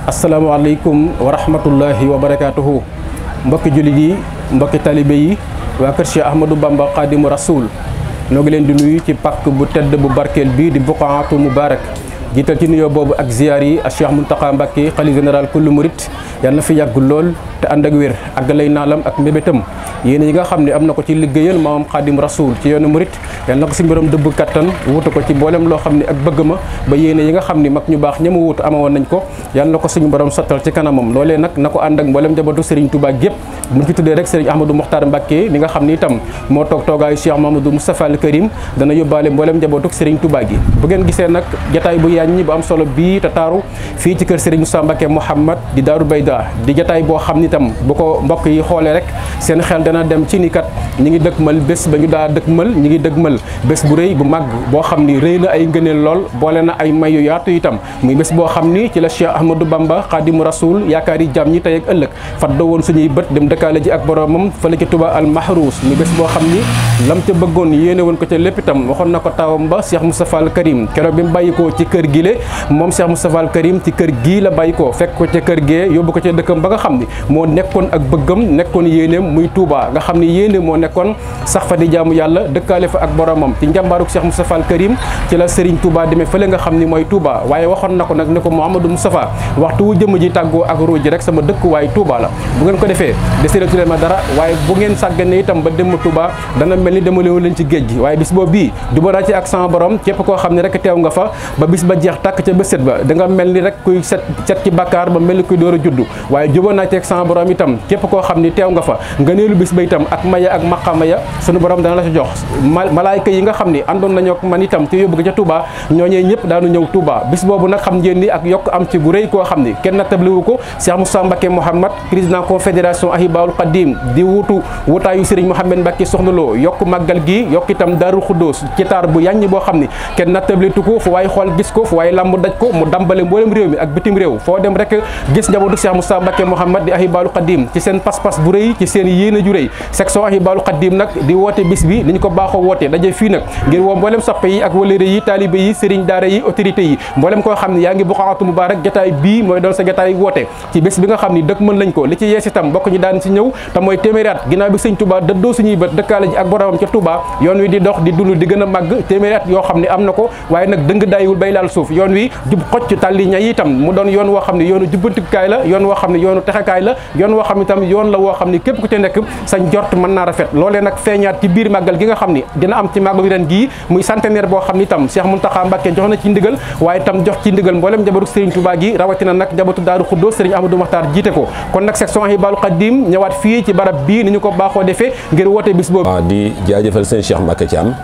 asalaamaaleykum wa rahmatullahi wa barakaatuhu mbokki jullit yi mbokki talibe yi waa kër Cheikh Ahmadou Bamba Xaadimu Rasul noo ngi leen di nuyu ci pàkk bu tedd bu barkeel bii di buqaatu mubarak jiital ci nuyoo boobu ak ziyaar yi ak Cheikh Mountakha Mbacké xalifa général kullu murit yàlla na fi yàgg lool te ànd ak wér ak lay naalam ak mbébétam yéen yi nga xam ne am na ko ci liggéeyal maamam xaadim rasul ci yoonu murit yàlla na ko si mbiram dëbb kattan wutu ko ci mboolem loo xam ne ak bëgg ma ba yéene yi nga xam ne mag ñu baax ñama wutu amawoon nañ ko yàlla na ko suñu borom sottal ci kanamam loolee nag na ko ànd ak mboolem njabootu Serigne Touba gépp buñ ci tuddee rek Serigne Ahmadou Mokhtar Mbacké mi nga xam ni itam moo toog toogaayu Cheikh Mamadou Moustapha al Karim dana yóbbaale mboolem njabootu Serigne Touba gi bu ngeen gisee nag jataay bu yàññi bu am solo bii te taaru fii ci kër Serigne Moussa Mbacké Mouhamad di Daaru Bayda di jataay boo xam ni itam bu ko mbokk yi xoolee rek seen xel dana dem ci ni kat ñi ngi dëkkmal bés ba ñu daa dëkkmal ñi ngi dëkkmal bés bu rëy bu màgg boo xam ni rëy na ay ngëneel lool boole na ay may yu yaatu itam muy bés boo xam ni ci la Cheikh Ahmadou Bamba Xaadimu Rasul yaakaar yi jàmm ñi tey ak ëllëg fadda woon suñuy bët dem dëkkaale ji ak boromam fële ci Touba al Mahrouz muy bés boo xam ni lam ca bëggoon yéene woon ko ca lépp itam waxoon na ko tawam ba Cheikh Moustapha al Karim keroog bi mu bàyyikoo ci kër gi le moom Cheikh Moustapha al Karim ci kër gii la bàyyikoo fekk ko ca kër gee yóbbu ko ca dëkkam ba nga xam ni moo nekkoon ak bëggam nekkoon yéeneem muy Touba nga xam ni yéene moo nekkoon sax fa di jaamu yàlla dëkkaale fa ak boromam ci njàmbaaruk Cheikh Moustapha al Karim ci la Serigne Touba demee fële nga xam ni mooy Touba waaye waxoon na ko nag ne ko Mouhamadou Moustapha waxtu wu jëmm ji tàggoo ak ruuj rek sama dëkk waaye Touba la bu ngeen ko defee deseetu leen ma dara waaye bu ngeen sàggane itam ba dem Touba dana mel ni demalewu leen ci géej gi waaye bis boobu bii jubara ci ak sama borom képp koo xam ne rek teew nga fa ba bis ba jeex tàkk ca bët ba da nga mel ni rek kuy set set ci bakkaar ba mel ni kuy door a juddu waaye juba naa ci ak sama borom itam képp koo xam ni teew nga fa nga neelu bis ba itam ak maya ak maqama ya sunu borom dana la ci jox malaayka yi nga xam ni àndoon nañoo ak man itam te yóbbu ko ca Touba ñooñee ñëpp daanu ñëw Touba bis boobu nag xam ngeen ni ak yokk am ci bu rëy koo xam ni kenn nattabliwu ko Cheikh Moussa Mbacké Mouhamad président confédération Ahibaul Khadim di wutu wutaayu Serigne Mouhamed Mbacké Soxna Lo yokk màggal gi yokk itam Daaru Xuddoos ci taar bu yàññi boo xam ni kenn nattablitu ko fu waaye xool gis ko fu waaye lamb daj ko mu dambale mboolem réew mi ak bitim réew foo dem rek gis njabootu Cheikh Moussa Mbacké Mouhamad di Ahibaul Khadim ci seen pas-pas bu rëy ci seen yéene ju rëy section Ahibaul Khadim nag di woote bis bi ni ñu ko baaxoo woote daje fii nag ngir woo mboolem soppe yi ak walére yi taalibe yi sëriñ daara yi autorité yi mboolem koo xam ne yaa ngi buqaatu mubaarak jataay bii mooy doon sa jataay woote ci bés bi nga xam ni dëkk mën lañ ko li ci yees itam bokk ñu daan si ñëw te mooy téeméeri at ginnaaw bi sëñ Touba dëddoo suñuy bët dëkkaale ji ak boromam ca Touba yoon wi di dox di dund di gën a màgg téeméeri at yoo xam ne am na ko waaye nag dëng daayiwul bay laal suuf yoon wi jub xocc tàlli ña itam mu doon yoon woo xam ne yoonu jubbantikaay la yoon woo xam ne yoonu texekaay la yoon woo xam ne itam yoon la woo xam ne képp ku ca nekk sa njort mën naa rafet loolee nag feeñaat ci biir màggal gi nga xam ni dina am ci màggal ren gii muy centenaire boo xam ni itam Cheikh Mountakha Mbacké jox na ci ndigal waaye itam jox ci ndigal mboolem njabootu Serigne Touba gi rawatina nag njabootu Daaru Xuddo Serigne Ahmadou Makhtar jiite ko kon nag section Ahibaul Khadim ñëwaat fii ci barab bii ni ñu ko baaxoo defee ngir woote bis boobu waaw di jaajëfal sëñ Cheikh Mbacké Thiam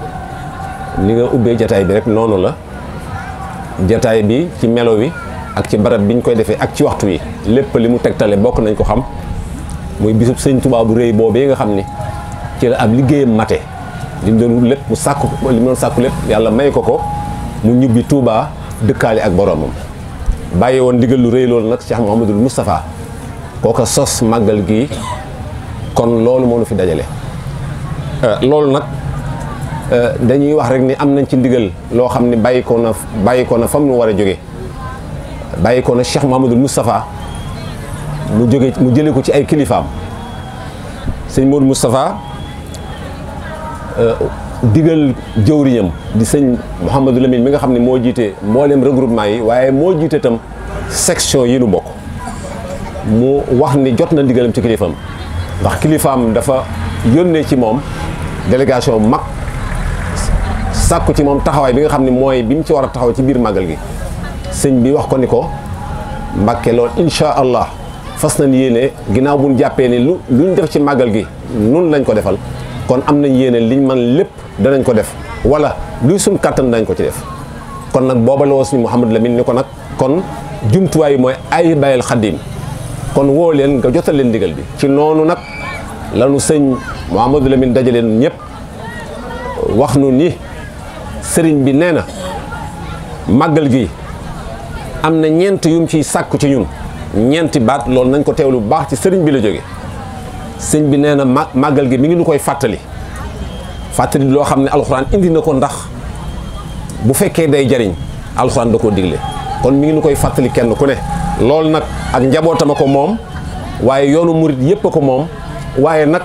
ni nga ubbee jataay bi rek noonu la jataay bi ci melo wi ak ci barab biñ koy defee ak ci waxtu wi lépp li mu tegtale bokk nañ ko xam muy bisub sëñ Touba bu rëy boobee nga xam ni ci la ab liggéeyam mate li mu doon wut lépp mu sàkku li mu doon sàkku lépp yàlla may ko ko mu ñubbi Touba dëkkaale ak boromam bàyyi woon ndigal lu rëy loolu nag Cheikh Mouhamadul Moustapha kooka sos màggal gi kon loolu moo nu fi dajale loolu nag dañuy wax rek ni am nañ ci ndigal loo xam ne bàyyi ko na bàyyi ko na fam nu war a jóge bàyyi ko na Cheikh Mouhamadul Moustapha mu jóge mu jëlee ko ci ay kilifaam sëñ Modou Moustapha digal jëwriñam di sëñ Mouhamadou Lamine mi nga xam ne moo jiite mboolem regroupement yi waaye moo jiite itam section yi nu bokk mu wax ni jot na ndigalam ci kilifaam ndax kilifaam dafa yónnee ci moom délégation mag sàkku ci moom taxawaay bi nga xam ne mooy bi mu ci war a taxaw ci biir màggal gi sëñ bi wax ko ni ko Mbàkke loolu incha allah fas nañ yéene ginnaaw bu ñu jàppee ni lu luñ def ci màggal gi nun lañ ko defal kon am nañ yéene liñ man lépp danañ ko def wala luy suñ kàttan dañ ko ci def kon nag booba la woo suñu Mouhamadou Lamine ni ko nag kon jumtuwaay mooy ay bayal xaddim kon woo leen nga jotal leen ndigal bi ci noonu nag lanu sëñ Mouhamadou Lamine dajaleen ñëpp wax nu ni sëriñ bi nee na màggal gi am na ñeent yum ciy sàkku ci ñun ñeenti baat loolu nañ ko teewlu bu baax ci sëriñ bi la jóge sëñ bi nee na ma màggal gi mi ngi nu koy fàttali fàttali loo xam ne alxuraan indi na ko ndax bu fekkee day jariñ alxuraan da koo digle kon mi ngi nu koy fàttali kenn ku ne loolu nag ak njabootama ko moom waaye yoonu murit yépp a ko moom waaye nag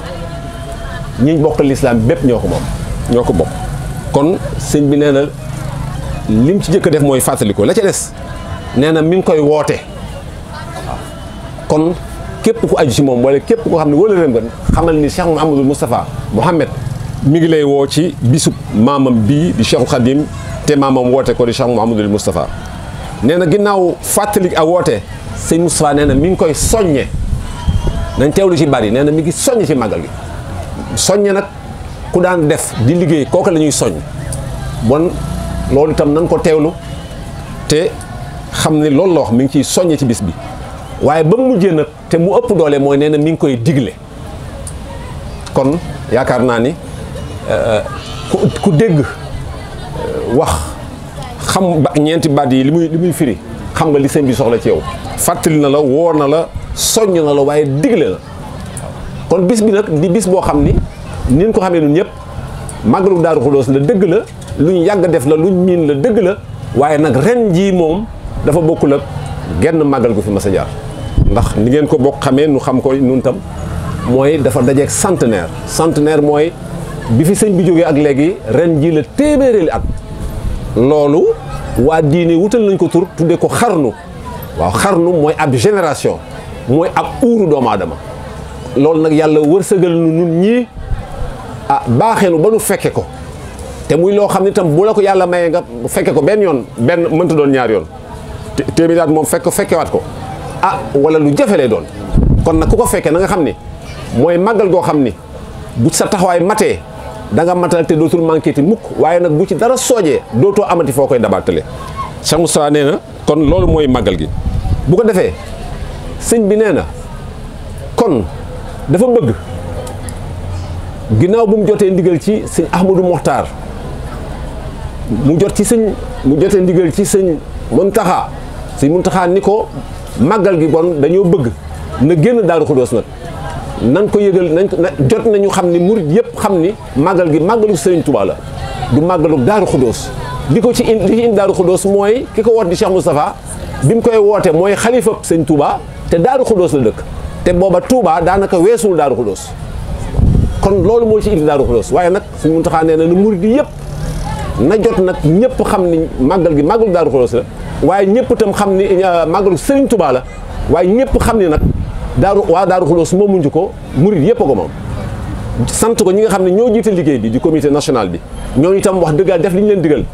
ñi bokk lislaam bépp ñoo ko moom ñoo ko bokk kon sëñ bi nee na lim ci jëkk def mooy fàttali ko la ca des nee na mi ngi koy woote waaw kon képp ku aju ci moom wala képp koo xam ne wala rëm xamal ni Cheikh Mouhamadul Moustapha Mohamed mi ngi lay woo ci bisub maamam bii di Cheikhul Khadim te maamam woote ko di Cheikh Mouhamadul Moustapha nee na ginnaaw fàttali ak woote sëñ Moustapha nee na mi ngi koy soññe nañ teewlu ci bari nee na mi ngi soññ ci màggal gi soññe nag ku daan def di liggéey kooku la ñuy soññ bon loolu itam nañ ko teewlu te xam ne loolu la wax mi ngi ciy soññe ci bis bi waaye ba mu mujjee nag te mu ëpp doole mooy nee na mi ngi koy digle kon yaakaar naa ni ku ku dégg wax xam ba ñeenti baat yi li muy li muy firi xam nga li sëñ bi soxla ci yow fàttali na la woor na la soññ na la waaye digle la kon bis bi nag di bis boo xam ni nin ko xamee ñun ñëpp màggalu Daaru Xudoos la dëgg la lu ñu yàgg def la lu ñu miin la dëgg la waaye nag ren jii moom dafa bokkul ak genn màggal gu fi mas a jaar ndax ni ngeen ko bokk xamee nu xam ko nun tam mooy dafa dajeeg centenaire centenaire mooy bi fi sëñ bi jógee ak léegi ren jii la téeméeréeli at loolu waa diine wutal nañ ko tur tuddee ko xarnu waaw xarnu mooy ab génération mooy ab uuru doomu aadama loolu nag yàlla wërsëgal nu nun ñii ah baaxeenu ba nu fekke ko te muy loo xam ne tam bu la ko yàlla mayee nga fekke ko benn yoon benn mënta doon ñaar yoon téeméeri at moom fekk fekkewaat ko ah wala lu jafe lay doon kon nag ku ko fekkee na nga xam ni mooy màggal goo xam ni bu sa taxawaay matee da nga matal te dootul manqué ti mukk waaye nag bu ci dara soojee dootoo amati foo koy dabaatale Cheikh Moustapha nee na kon loolu mooy màggal gi bu ko defee sëñ bi nee na kon dafa bëgg ginnaaw bu mu jotee ndigal ci sëñ Ahmadou Mokhtar mu jot ci sëñ mu jotee ndigal ci sëñ Muntaxa sëñ Muntaxa ni ko màggal gi kon dañoo bëgg na génn Daaru Xudoos nag nan ko yëgal nañ ko jot nañu xam ni murit yëpp xam ni màggal gi màggalu Sëriñ Tuubaa la du màggalu Daaru Xudoos li ko ci indi li ci indi Daaru Xudoos mooy ki ko woot di Cheikh Moustapha bi mu koy woote mooy xalifa Sëñ Tuubaa te Daaru Xudoos la dëkk te booba Tuubaa daanaka weesul Daaru Xudoos kon loolu moo ci indi Daaru Xudoos waaye nag Sëñ Muntaxa nee na nu murit yi yëpp na jot nag ñëpp xam ni màggal gi màggalu Daaru Xudoos la waaye ñëpp itam xam ni màggalu Sëriñ Tuubaa la waaye ñëpp xam ni nag daaru waa daaru xuloos moom muñu ko murit yëpp a ko moom sant ko ñi nga xam ne ñoo jiite liggéey bi di comité national bi ñoo itam wax dëggal def li ñu leen digal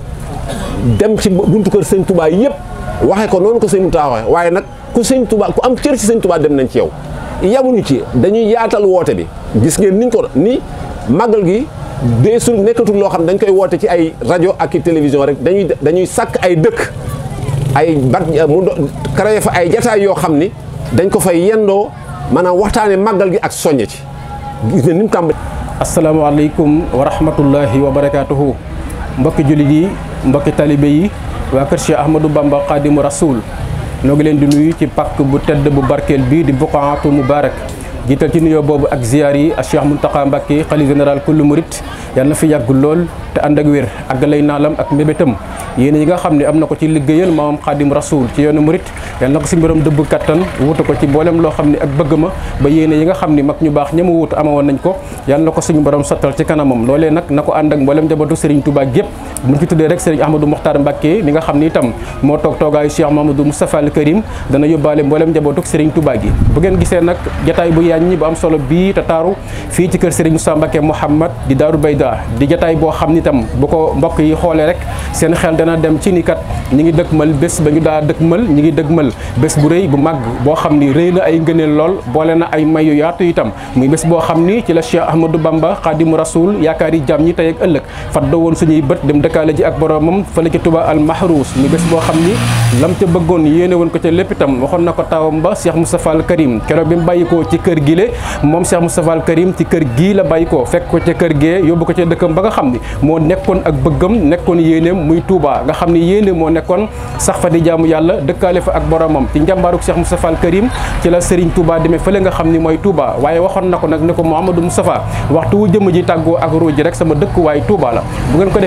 dem ci buntu kër sëñ Touba yëpp waxee ko noonu ko sëñ Moussa waxee waaye nag ku sëñ Touba ku am cër ci sëñ Touba dem nañ ci yow yamuñu ci dañuy yaatal woote bi gis ngeen niñ ko ni màggal gi deesul nekkatul loo xam dañ koy woote ci ay rajo ak i télévision rek dañuy dañuy sàkk ay dëkk ay bat mu créé fa ay jataay yoo xam ni dañ ko fay yendoo maanaam waxtaane màggal gi ak soññe ci gis ne ni mu tàmbali asalaamaaleykum wa rahmatullahi wa barakaatuhu mbokki jullit yi mbokki talibe yi waa kër Cheikh Ahmadou Bamba Khadimu Rasoul noo ngi leen di nuyu ci pàkk bu tedd bu barkeel bii di buqaatu mubarak jiital ci nuyoo boobu ak ziyaar yi ak Cheikh Mountakha Mbacké xalifa général kullu murit yàlla na fi yàgg lool te ànd ak wér ak lay naalam ak mbébétam yéen yi nga xam ne am na ko ci liggéeyal maamam xaadim rasul ci yoonu murit yàlla na ko si mbiram dëbb kattan wutu ko ci mboolem loo xam ne ak bëgg ma ba yéene yi nga xam ni mag ñu baax ña ma wutu amawoon nañ ko yàlla na ko suñu borom sottal ci kanamam loolee nag na ko ànd ak mboolem njabootu Serigne Touba gépp bu ñu ci tuddee rek Serigne Ahmadou Mokhtar Mbacké mi nga xam ni itam moo toog toogaayu Cheikh Mamadou Moustapha al Karim dana yóbbaale mboolem njabootu Serigne Touba gi bu ngeen gisee nag jataay bu yaaññi bu am solo bii te taaru fii ci kër Serigne Moussa Mbacké Mouhamad di Daaru Bayda di jataay boo xam ni itam bu ko mbokk yi xoolee rek seen xel dana dem ci ni kat ñi ngi dëkkmal bés ba ñu daa dëkkmal ñi ngi dëkkmal bés bu rëy bu màgg boo xam ni rëy na ay ngëneel lool boole na ay mayu yaatu itam muy bés boo xam ni ci la Cheikh Ahmadou Bamba Khadimu Rasoul yaakaar yi jàmm ñi tey ak ëllëg faddo woon suñuy bët dem dëkkaale ji ak boromam fële ci Touba al Mahrouz muy bés boo xam ni lam ca bëggoon yéene woon ko ca lépp itam waxoon na ko taawam ba Cheikh Moustapha al Karim keroog bi mu bàyyikoo ci kër gi le moom Cheikh Moustapha al Karim ci kër gii la bàyyikoo fekk ko ca kër gee yóbbu ko ca dëkkam ba nga xam ni moo nekkoon ak bëggam nekkoon yéeneem muy Touba nga xam ni yéene moo nekkoon sax fa di jaamu yàlla dëkkaale fa ak boromam ci njàmbaaruk Cheikh Moustapha al Karim ci la Serigne Touba demee fële nga xam ni mooy Touba waaye waxoon na ko nag ne ko Mouhamadou Moustapha waxtu wu jëmm ji tàggoo ak ruuj ji rek sama dëkk waaye Touba la bu ngeen ko defee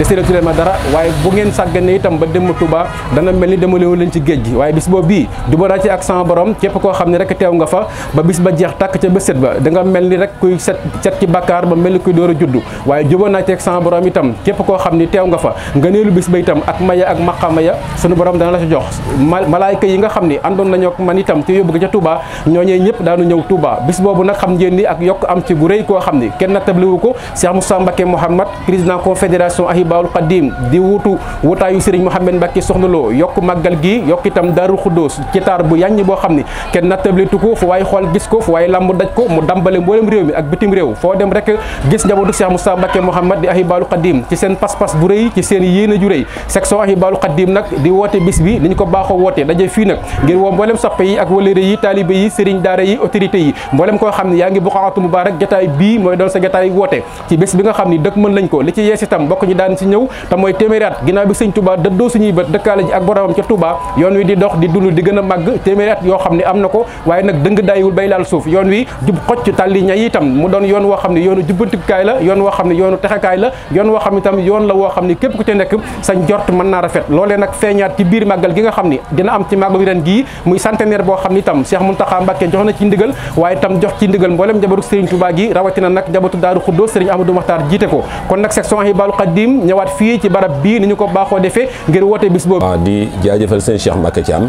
deseetu leen ma dara waaye bu ngeen sàggane itam ba dem Touba dana mel ni dama leen leen ci géej gi waaye bis boobu bii jubóo naa ci ak sama borom képp koo xam ne rek teew nga fa ba bis ba jeex tàkk ca bés set ba da nga mel ni rek kuy set set ci bakkaar ba mel ni kuy door a juddu waaye jubóo naa ci ak sama borom itam képp koo xam ni teew nga fa nga neelu bis ba itam ak maya ak maqama ya sunu borom dana la ci jox malaayka yi nga xam ni àndoon nañu ak man itam ci yóbbu ko ca Touba ñooñee ñëpp daanu ñëw Touba bis boobu nag xam ngeen ni ak yokk am ci bu rëy koo xam ni kenn nattabliwu ko Cheikh Moussa Mbacké Mouhamad président confédération Ahibaul Khadim di wutu wutaayu Serigne Mouhamed Mbacké Soxna Lo yokk màggal gi yokk itam Daarul Xuddoos ci taar bu yàññi boo xam ni kenn nattablitu ko fu waaye xool gis ko fu waaye lamb daj ko mu dambale mboolem réew mi ak bitim réew foo dem rek gis njabootu Cheikh Moussa Mbacké Mouhamad di Ahibaul Khadim ci seen pas-pas bu rëy ci seen yéene ju rëy section Ahibaul Khadim nag di woote bis bi ni ñu ko baaxoo woote daje fii nag ngir woo mboolem soppe yi ak walëre yi taalibe yi sëriñ daara yi autorité yi mboolem koo xam ne yaa ngi buqaatu mubaarak jataay bii mooy doon sa jataay woote ci bés bi nga xam ni dëkk mën lañ ko li ci yees itam bokk ñi daan si ñëw te mooy téeméeri at ginnaaw bi sëñ Touba dëddoo suñuy bët dëkkaale ji ak boromam ca Touba yoon wi di dox di dund di gën a màgg téeméeri at yoo xam ne am na ko waaye nag dëng dayiwul bay laal suuf yoon wi jub xocc tàlli ña itam mu doon yoon woo xam ne yoonu jubbantikaay la yoon woo xam ne yoonu texekaay la yoon woo xam ne itam yoon la woo xam ne képp ku ci nekk sa njort mën naa rafet loolee nag feeñaat ci biir màggal gi nga xam ni dina am ci màggal ren gii muy centenaire boo xam ni itam Cheikh Mountakha Mbacké jox na ci ndigal waaye itam jox ci ndigal mboolem njabootu Serigne Touba gi rawatina nag njabootu Daaru Xuddoos Serigne Amadou Makhtar jiite ko kon nag section Ahibaul Khadim ñëwaat fii ci barab bii ni ñu ko baaxoo defee ngir woote bis boobu waaw di jaajëfal sëñ Cheikh Mbacké Thiam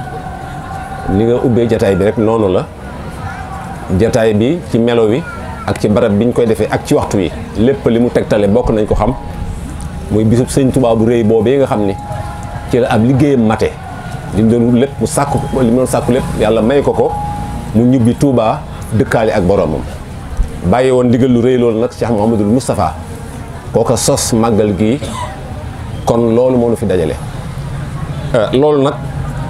ni nga ubbee jataay bi rek noonu la jataay bi ci melo wi ak ci barab biñ koy defee ak ci waxtu wi lépp li mu tegtale bokk nañ ko xam muy bisub sëñ Touba bu rëy boobee nga xam ni ci la ab liggéeyam mate li mu doon wut lépp mu sàkku li mu doon sàkku lépp yàlla may ko ko mu ñubbi Touba dëkkaale ak boromam bàyyi woon ndigal lu rëy loolu nag Cheikh Mouhamadul Moustapha kooka sos màggal gi kon loolu moo nu fi dajale loolu nag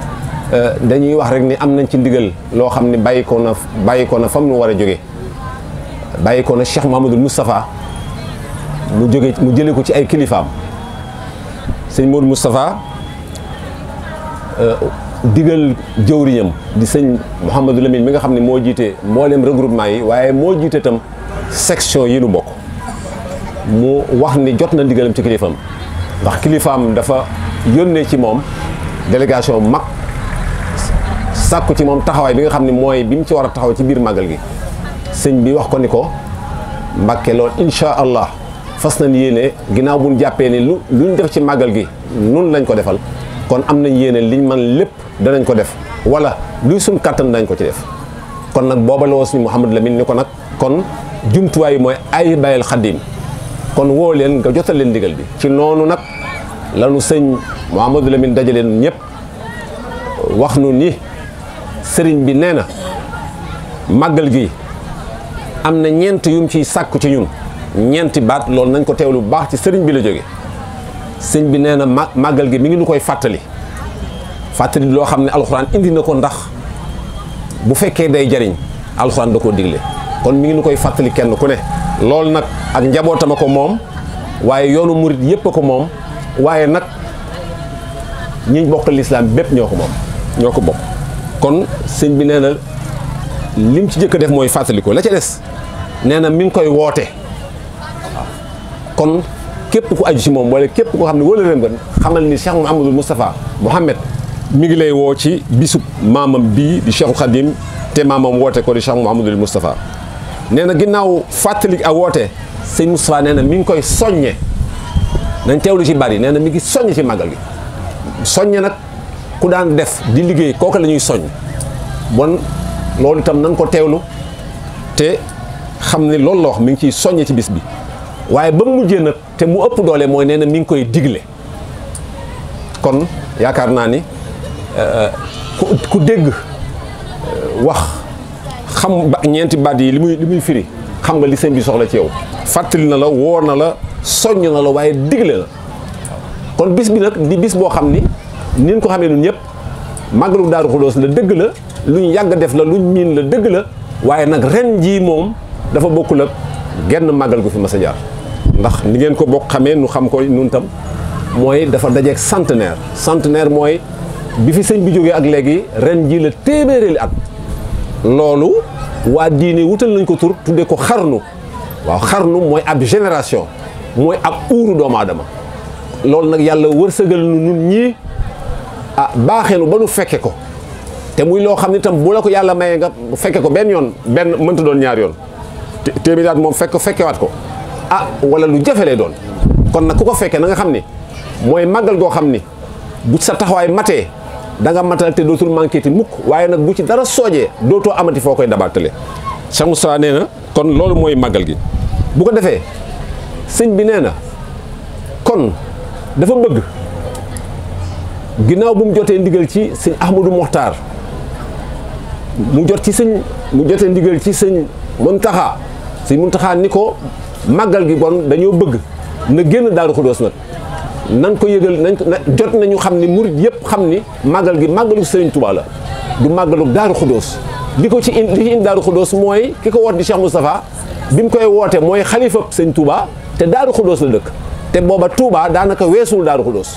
dañuy wax rek ni am nañ ci ndigal loo xam ne bàyyi ko na bàyyi ko na fam nu war a jóge bàyyi ko na Cheikh Mouhamadul Moustapha mu jóge mu jële ko ci ay kilifaam sëñ Modou Moustapha digal jëwriñam di sëñ Mouhamadou Lamine mi nga xam ne moo jiite mboolem regroupement yi waaye moo jiite itam section yi nu bokk mu wax ni jot na ndigalam ci kilifaam ndax kilifaam dafa yónnee ci moom délégation mag sàkku ci moom taxawaay bi nga xam ne mooy bi mu ci war a taxaw ci biir màggal gi sëñ bi wax ko ni ko Mbàkke lool incha allah fas nañ yéene ginnaaw buñ jàppee ni lu luñ def ci màggal gi nun lañ ko defal kon am nañ yéene liñ man lépp danañ ko def wala luy suñ kàttan dañ ko ci def kon nag booba la woo suñu Mouhamadou Lamine ni ko nag kon jumtuwaay mooy ay bayal xaddim kon woo leen nga jotal leen ndigal bi ci noonu nag lanu sëñ Mouhamadou Lamine dajaleen ñëpp wax nu ni sëriñ bi nee na màggal gi am na ñeent yum ciy sàkku ci ñun ñeenti baat loolu nañ ko teewlu bu baax ci sëriñ bi la jóge sëñ bi nee na ma màggal gi mi ngi nu koy fàttali fàttali loo xam ne alxuraan indi na ko ndax bu fekkee day jariñ alxuraan da koo digle kon mi ngi nu koy fàttali kenn ku ne loolu nag ak njabootama ko moom waaye yoonu murit yépp a ko moom waaye nag ñiñ bokk lislaam bépp ñoo ko moom ñoo ko bokk kon sëñ bi nee na lim ci jëkk a def mooy fàttali ko la ca des nee na mi ngi koy woote kon képp ku aju ci moom wala képp koo xam ne wala ren ba xamal ni Cheikh Mouhamadul Moustapha Mouhamed mi ngi lay woo ci bisub maamam bii di Cheikhul Khadim te maamam woote ko di Cheikh Mouhamadul Moustapha nee na ginnaaw fàttali ak woote sëñ Moustapha nee na mi ngi koy soññe nañ teewlu ci bari nee na mi ngi soññ ci màggal gi soññe nag ku daan def di liggéey kooku la ñuy soññ bon loolu itam nañ ko teewlu te xam ne loolu la wax mi ngi ciy soññe ci bis bi waaye ba mu mujjee nag te mu ëpp doole mooy nee na mi ngi koy digle kon yaakaar naa ni ku ku dégg wax xam ba ñeenti baat yi li muy li muy firi xam nga li sëñ bi soxla ci yow fàttali na la woo na la soññ na la waaye digle la kon bis bi nag di bis boo xam ni nin ko xamee nun ñëpp màggalu Daaru Xudoos la dëgg la lu ñu yàgg def la lu ñu miin la dëgg la waaye nag ren jii moom dafa bokkul ak genn màggal gu fi mas a jaar ndax ni ngeen ko bokk xamee nu xam ko nun tam mooy dafa dajeeg centenaire centenaire mooy bi fi sëñ bi jógee ak léegi ren jii la téeméeri at loolu waa diine wutal nañ ko tur tuddee ko xarnu waaw xarnu mooy ab génération mooy ab uuru doomu aadama loolu nag yàlla wërsëgal nu nun ñii ah baaxeenu ba nu fekke ko te muy loo xam ne itam bu la ko yàlla mayee nga fekke ko benn yoon benn mënta doon ñaar yoon téeméeri at moom fekk fekkewaat ko ah wala lu jafe lay doon kon nag ku ko fekkee na nga xam ni mooy màggal goo xam ni bu sa taxawaay matee da nga matal te dootul manqué ti mukk waaye nag bu ci dara soojee dootoo amati foo koy dabaatale Cheikh Moustapha nee na kon loolu mooy màggal gi bu ko defee sëñ bi nee na kon dafa bëgg ginnaaw bu mu jotee ndigal ci sëñ Ahmadou Mokhtar mu jot ci sëñ mu jotee ndigal ci sëñ Muntaxa sëñ Muntaxa ni ko màggal gi bon dañoo bëgg na génn Daaru Xudoos nag nan ko yëgal nañ ko jot nañu xam ni murit yëpp xam ni màggal gi màggalu Sëriñ Tuubaa la du màggalu Daaru Xudoos li ko ci indi li ci indi Daaru Xudoos mooy ki ko woot di Cheikh Moustapha bi mu koy woote mooy xalifa Sëñ Tuubaa te Daaru Xudoos la dëkk te booba Tuubaa daanaka weesul Daaru Xudoos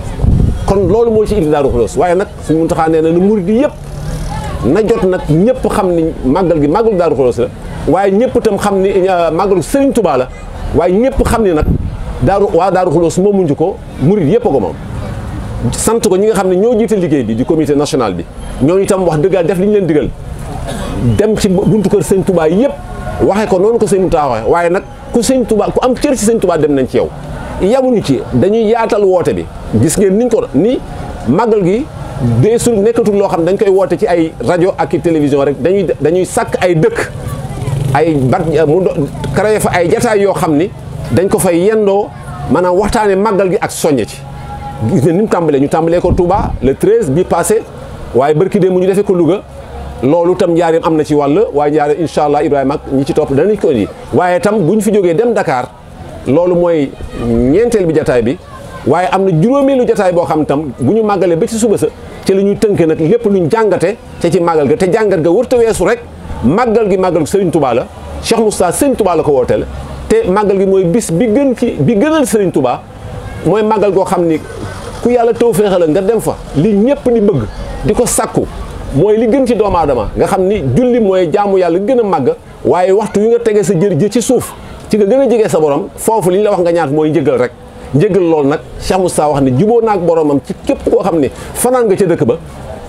kon loolu moo ci indi Daaru Xudoos waaye nag Sëñ Muntaxa nee na na murit yi yëpp na jot nag ñëpp xam ni màggal gi màggalu Daaru Xudoos la waaye ñëpp itam xam ni màggalu Sëriñ Tuubaa la waaye ñëpp xam ni nag daaru waa Daaru Xudoos moomuñu ko murit yëpp a ko moom sant ko ñi nga xam ne ñoo jiite liggéey bi di comité national bi ñooñu itam wax dëggal def li ñu leen digal dem ci buntu kër sëñ Touba yëpp waxee ko noonu ko sëñ Moussa waxee waaye nag ku sëñ Touba ku am cër ci sëñ Touba dem nañ ci yow yamuñu ci dañuy yaatal woote bi gis ngeen niñ ko ni màggal gi deesul nekkatul loo xam dañ koy woote ci ay rajo ak i télévision rek dañuy dañuy sàkk ay dëkk ay bat mu créé fa ay jataay yoo xam ni dañ ko fay yendoo maanaam waxtaane màggal gi ak soññe ci gis ne ni mu tàmbalee ñu tàmbalee ko Touba le 13 bi passé waaye barki dee mu ñu defee ko Louga loolu tam njaareem am na ci wàll waaye njaareem incha allah Ibrahima ak ñi ci topp danañ ko indi waaye tam bu ñu fi jógee dem Dakar loolu mooy ñeenteel bi jataay bi waaye am na juróomeelu jataay boo xam tam bu ñu màggalee ba ci suba sa ci la ñuy tënk nag lépp luñ jàngate ca ci màggal ga te jàngat ga wërta weesu rek màggal gi màggal Serigne Touba la Cheikh Moustapha Serigne Touba la ko wooteel te màggal gi mooy bis bi gën ci bi gënal Serigne Touba mooy màggal goo xam ni ku yàlla taw féexal nga dem fa li ñëpp di bëgg di ko sàkku mooy li gën ci doomu aadama nga xam ni julli mooy jaamu yàlla gën a màgg waaye waxtu wi nga tegee sa jër ji ci suuf ci nga gën a jege sa borom foofu li ñu la wax nga ñaat mooy njëgal rek njëgal loolu nag Cheikh Moustapha wax ni juboo naak boromam ci képp koo xam ne fanaan nga ca dëkk ba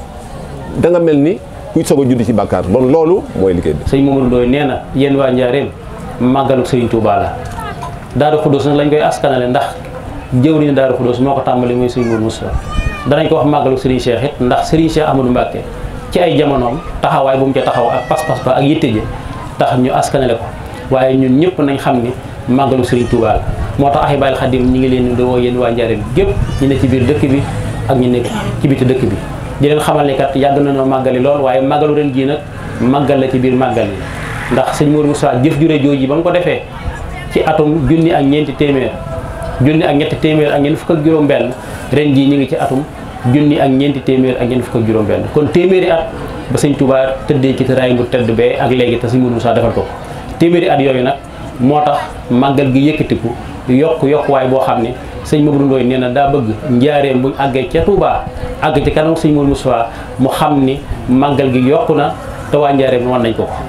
da nga mel ni kuy soog a judd ci bàkkaar bon loolu mooy liggéey bi sëñ Mamadou Ndoye nee na yéen waa Njaareem màggalu Sëriñ Touba la Daaru Xudoos nag lañ koy askanale ndax jëwriñu Daaru Xudoos moo ko tàmbali mooy sëñ Mourou Moussa danañ ko wax màggalu Serigne Cheikh it ndax Serigne Cheikh Amadou Mbacke ci ay jamonoom taxawaay bu mu ca taxaw ak pas-pas ba ak yitte ji tax ñu askanale ko waaye ñun ñëpp nañ xam ni màggalu Serigne Touba la moo tax Ahibahil Khadim ñi ngi leen di woo yéen waa Njaareem gépp ñu ne ci biir dëkk bi ak ñu nekk ci biti dëkk bi di leen xamal ni kat yàgg nañoo màggali lool waaye màggalu ren jii nag màggal la ci biir màggal yi ndax sëñ Mourou Moussa jëf jure jooji ba mu ko defee ci atum junni ak ñeenti téeméer junni ak ñetti téeméer ak ñeent fukk ak juróom benn ren jii ñu ngi ci atum junni ak ñeenti téeméer ak ñeent fukk ak juróom benn kon téeméeri at ba sëñ Touba tëddee ci tëraay bu tëdd bee ak léegi te sëñ Mourou Moussa defal ko téeméeri at yooyu nag moo tax màggal gi yëkkatiku yokk yokkuwaay boo xam ne sëñ Mamadou Ndoye nee na daa bëgg njaareem buñ àggee ca Touba àgg ci kanam sëñ Mourou Moussa mu xam ni màggal gi yokku na te waa njaareem wan nañ ko ko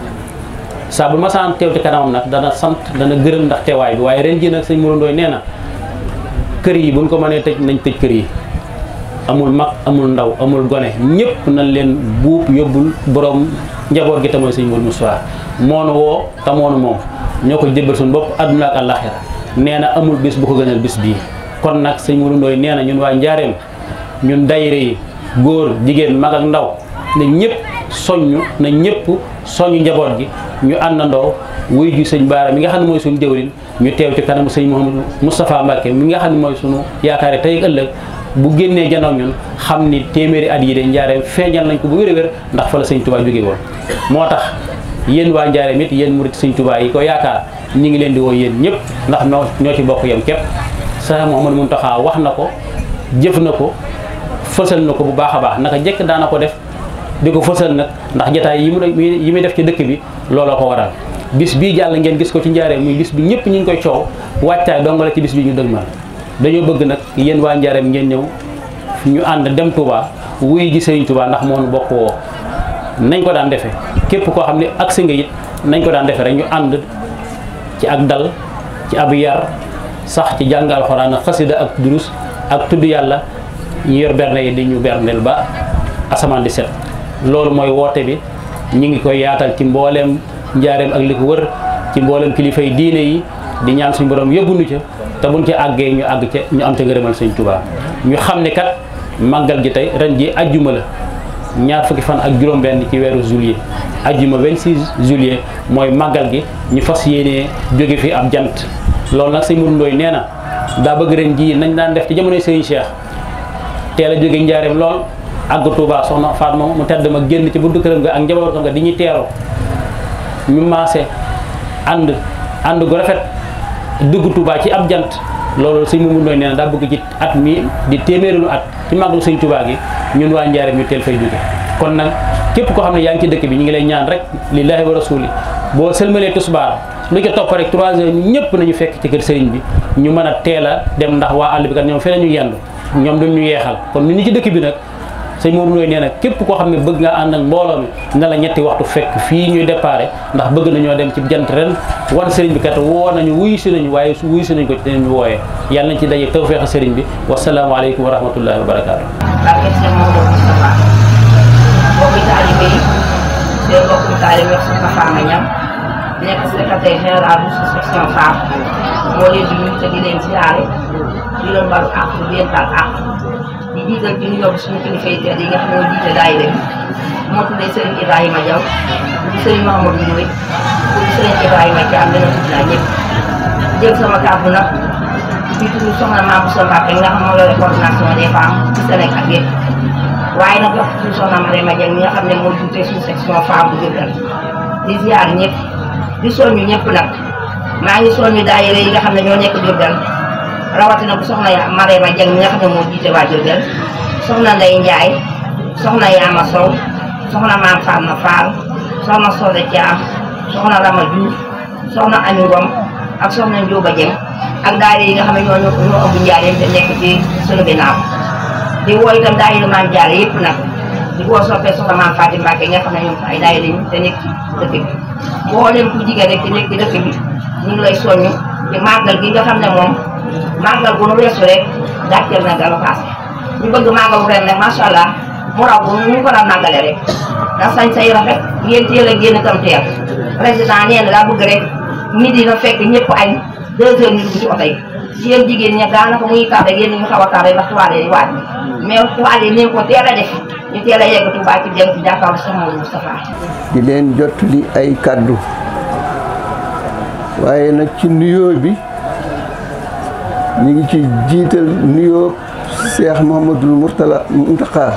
saa bu ma saan teew ci kanamam nag dana sant dana gërëm ndax teewaay bi waaye ren ji nag sëñ Mourou Ndoye nee na kër yi buñ ko mënee tëj nañ tëj kër yi amul mag amul ndaw amul gone ñëpp nañ leen buub yóbbul borom njaboot gi te mooy sëñ Mourou Moussa moonu woo te moonu moom ñoo ko jébbal suñu bopp àdduna ak àllaaxira nee na amul bis bu ko gënal bis bii kon nag sëñ Mourou Ndoye nee na ñun waa njaareem ñun dayre yi góor jigéen mag ak ndaw na ñëpp soññu na ñëpp soññu njaboot gi ñu àndandoo wuy ju sëñ Baara mi nga xam ne mooy suñu jëwriñ ñu teew ci kanamu sëñ Mouhamadou Moustapha Mbacke mi nga xam ne mooy suñu yaakaar tey ak ëllëg bu génnee janoog ñun xam ni téeméeri at yi de njaareem feeñal nañ ko bu wér a wér ndax fa la sëñ Touba jóge woon moo tax yéen waa njaareem it yéen murit sëñ Touba yi ko yaakaar ñi ngi leen di woo yéen ñëpp ndax noo ñoo ci bokk yem képp Cheikh Mouhamadou Mountakha wax na ko jëf na ko fësal na ko bu baax a baax naka jekk daana ko def di ko fësal nag ndax jataay yi mu yi muy def ci dëkk bi looloo ko waral bis bii jàll ngeen gis ko ci njaareem muy bis bi ñëpp ñu ngi koy coow wàccaay dong la ci bis bi ñu dëgmal dañoo bëgg nag yéen waa njaareem ngeen ñëw ñu ànd dem Touba wuy ji Sëriñ Touba ndax moo nu bokk woo nañ ko daan defee képp koo xam ne agsi nga it nañ ko daan defee rek ñu ànd ci ak dal ci ab yar sax ci jàng alxuraan ak xasida ak durus ak tudd yàlla ñu yor berne yi di ñu berndeel ba asamaan di set loolu mooy woote bi ñu ngi koy yaatal ci mbooleem njaareem ak li ko wër ci mbooleem kilifa yi diine yi di ñaan suñu borom yóbbuñu ca te buñ ci àggee ñu àgg ca ñu am ca ngërëmal sëñ Tuubaa ñu xam ne kat màggal gi tey ren ji ajjuma la ñaar fukki fan ak juróom-benn ci weeru juillet ajjuma 26 juillet mooy màggal gi ñu fas yéenee jóge fi ab jant loolu nag sëñ Mourou Ndoye nee na daa bëgg ren ji nañ daan def ci jamonoy sëñ Cheikh teel a jóge njaareem lool àgg Touba soxna Fatma mu tedd ma génn ci buntu këram nga ak njabootam nga di ñuy teeru ñu maase ànd ànd gu rafet dugg Touba ci ab jant loolu sëñ Mourou Ndoye nee na daa bëgg ci at mi di téeméeralu at ci màggalu sëñ Touba gi ñun waa njaareem ñu teel fay jóge kon nag képp koo xam ne yaa ngi ci dëkk bi ñu ngi lay ñaan rek lillahi wa rasuli boo sëlmalee tisbaar lu ca topp rek 3 heures ñëpp nañu fekk ci kër sëriñ bi ñu mën a teel a dem ndax waa àll bi kat ñoom fee ñu yendu ñoom duñ ñu yeexal kon ñu ni ci dëkk bi nag sëñ Mourou Ndoye nee na képp koo xam ne bëgg nga ànd ak mbooloo mi na la ñetti waxtu fekk fii ñuy déparé ndax bëgg nañoo dem ci jant ren wan sëriñ bi kat woo nañu wuyu si nañu waaye wuyu si nañu ko ci dinañu wooyee yàlla nañ ci daje tawfeex sëriñ bi wasalaamaaleykum wa rahmatullahi wa barakaatu. barke Cheikh Mamadou Moustapha mbokki taalibe yi seen mbokku taalibe wax Soxna Fama Niang nekk secrétaire général bu section femme moo leen di nuyu te di leen siyaare di leen balu àq di leen baal àq di jiital di nuyoo suñu kilifa yi tedd yi nga xam ne ñoo jiite daayira bi moo tuddee Serigne Ibrahima Diaw di Serigne Mahamadou Ndoye di Serigne Ibrahima Thiam dana tudd naa ñëpp jël sama kàddu nag di tudd soxna Mame Bousso Mbacké nga xam moo yore coordination des femmes ci Sénégal yëpp waaye nag wax suñu soxna Mariama Dieng mi nga xam ne moo jiite suñu section femme bu Diourbel di ziar ñëpp di soññu ñëpp nag maa ngi soññu daayira yi nga xam ne ñoo nekk Diourbel rawatina bu soxna ya Mariama Dieng mi nga xam ne moo jiite waa Diourbel soxna Ndeye Ndiaye soxna Yaama Sow soxna Maam Fatma Fall soxna Soda Thiam soxna Rama Diouf soxna Ami Ngom ak soxna Ndioba Dieng ak daayira yi nga xam ne ñoo ñoo ñoo ëmb njaareem te nekk ci sunu ginnaaw di woo itam daayira maam Jaara yëpp nag di woo soppee soxna maam Faati Mbàkke nga xam ne ñoom ay daayira ñu te nekk ci dëkk bi boo leen ku jigéen rek te nekk ci dëkk bi ñu ngi lay soññu ci màggal gi nga xam ne moom màggal bu nu weesu rek gàcceel na dara paase ñu bëgg màggalu ren nag macha allah mu raw bu ñu ko daan màggale rek ndax sañ say rafet ngeen teel a génn tam teel président nee na daa bëgg rek midi na fekk ñëpp añ deux heures ñu dugg ci oto yi yéen jigéen ña daanaka muy tardé yéen ñu xaw a tardé ndax tuwaale yi waaj mais tuwaale yi nañ ko teel a def ñu teel a yegg Tuubaa ci dem ci jàkkaarloo Cheikh Mamadou Moustapha di leen jottali ay kàddu waaye nag ci nuyoo bi ñu ngi ci jiital nuyoo Cheikh Mouhamadoul Mourtala Mountakha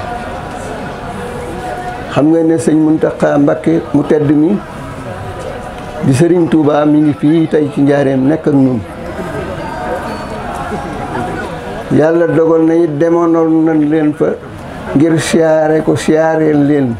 xam nga ne sëñ Mountakha Mbacké mu tedd mi di Sëriñ Touba mi ngi fii tey ci njaareem nekk ak ñun yàlla dogal na it demoon nañ leen fa ngir siyaare ko siyaareel leen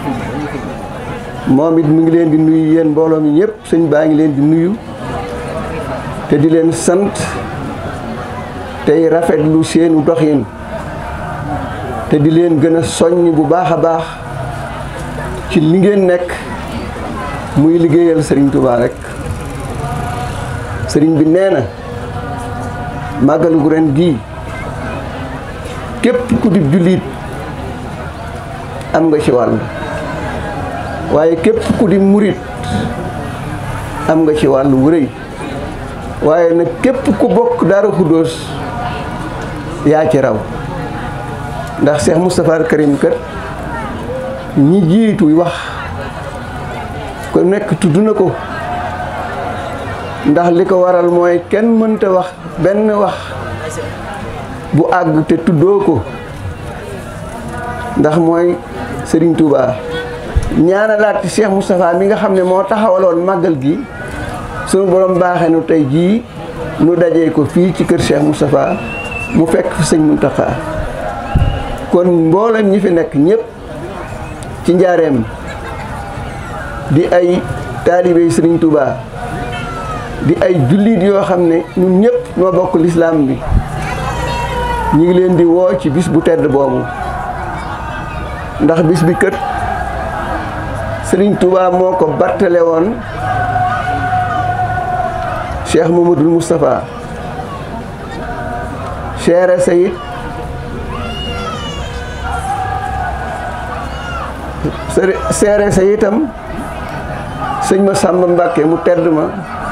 moom it mi ngi leen di nuyu yéen mbooloo mi ñëpp sëñ baa ngi leen di nuyu te di leen sant tey rafetlu seenu doxin te di leen gën a soññ bu baax a baax ci li ngeen nekk muy liggéeyal sëriñ Touba rek sëriñ bi nee na màggalu gu ren gii képp ku di jullit am nga ci wàll waaye képp ku di murit am nga ci wàll wu rëy waaye nag képp ku bokk Daaru Xuddoos yaa ci raw ndax Cheikh Moustapha al Karim kat ñi jiitu wax ko nekk tudd na ko ndax li ko waral mooy kenn mënta wax benn wax bu àgg te tuddoo ko ndax mooy Serigne Touba ñaanalaat ci Cheikh Moustapha mi nga xam ne moo taxawaloon màggal gi sunu borom baaxee nu tey jii nu dajee ko fii ci kër Cheikh Moustapha mu fekk fi sëñ Mountakha kon mboolem ñi fi nekk ñëpp ci njaareem di ay taalibey Serigne Touba di ay jullit yoo xam ne ñun ñëpp ñoo bokk lislaam bi ñu ngi leen di woo ci bis bu tedd boobu ndax bis bi kët Serigne Touba moo ko battale woon Cheikh Mamadou Moustapha seere sa it seere sa itam sëñ ma Sàmba Mbàkke mu tedd ma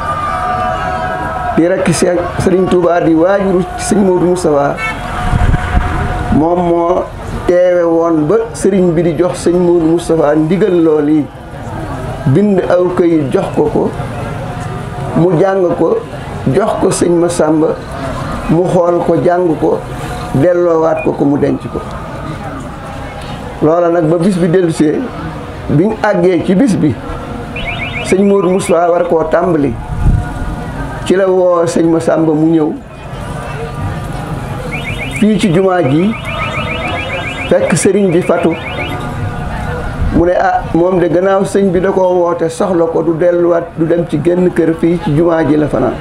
di rekk sëriñ Tuubaa di waajuru sëñ Moodu Mustafaa moom moo teewe woon ba sëriñ bi di jox sëñ Moodu Mustafaa ndigal lool yi bind aw këyit jox ko ko mu jàng ko jox ko sëñ ma Sàmba mu xool ko jàng ko delloowaat ko ko mu denc ko loola nag ba bis bi dellusee biñ àggee ci bis bi sëñ Moodu Mustafaa war koo tàmbali ci la woo sëñ ma Sàmba mu ñëw fii ci jumaa ji fekk sëriñ bi fatu mu ne ah moom de gannaaw sëñ bi da koo woote soxla ko du delluwaat du dem ci genn kër fii ci jumaa ji la fanaan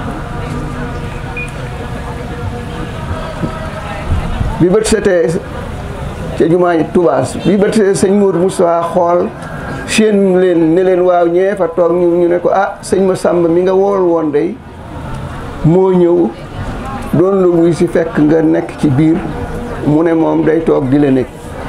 bi bët setee ca jumaa ji tubaas bi bët setee sëñ Moodu Mustafaa xool seen leen ne leen waaw ñee fa toog ñu ñu ne ko ah sëñ ma Sàmba mi nga wool woon day moo ñëw doon la wuy si fekk nga nekk ci biir mu ne moom day toog di la nekk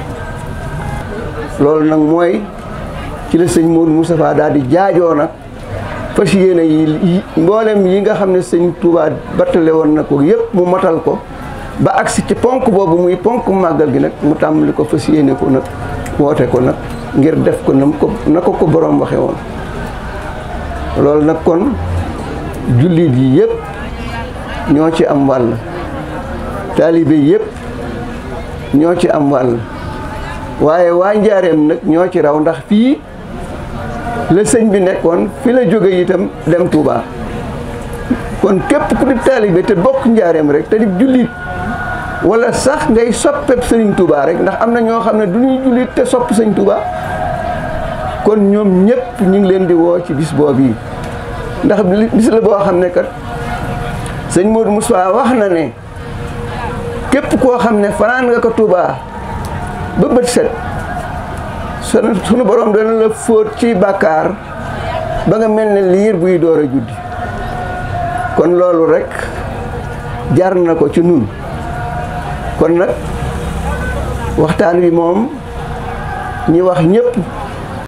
loolu nag mooy ci la sëñ Moodu Moustapha daal di jaajoo nag fas yéene yi mboolem yi nga xam ne sëñ Touba battale woon na ko yëpp mu matal ko ba agsi ci ponk boobu muy ponk màggal gi nag mu tàmbali ko fas yéene ko nag woote ko nag ngir def ko na ko na ko ko borom waxe woon loolu nag kon jullit yi yëpp ñoo ci am wàll taalibe yëpp ñoo ci am wàll waaye waa njaareem nag ñoo ci raw ndax fii la sëñ bi nekkoon fi la jóge itam dem Touba kon képp ku di taalibe te bokk njaareem rek te di jullit wala sax ngay soppeb sëriñ Touba rek ndax am na ñoo xam ne du ñuy jullit te sopp sëñ Touba kon ñoom ñëpp ñu ngi leen di woo ci bis boobu yi ndax bis la boo xam ne kat sëñ Modou Moussa wax na ne képp koo xam ne fanaan nga ko Touba ba bët set sunu borom dana la fóot ci bàkkaar ba nga mel ne liir buy door a juddi kon loolu rek jar na ko ci nun kon nag waxtaan wi moom ñi wax ñëpp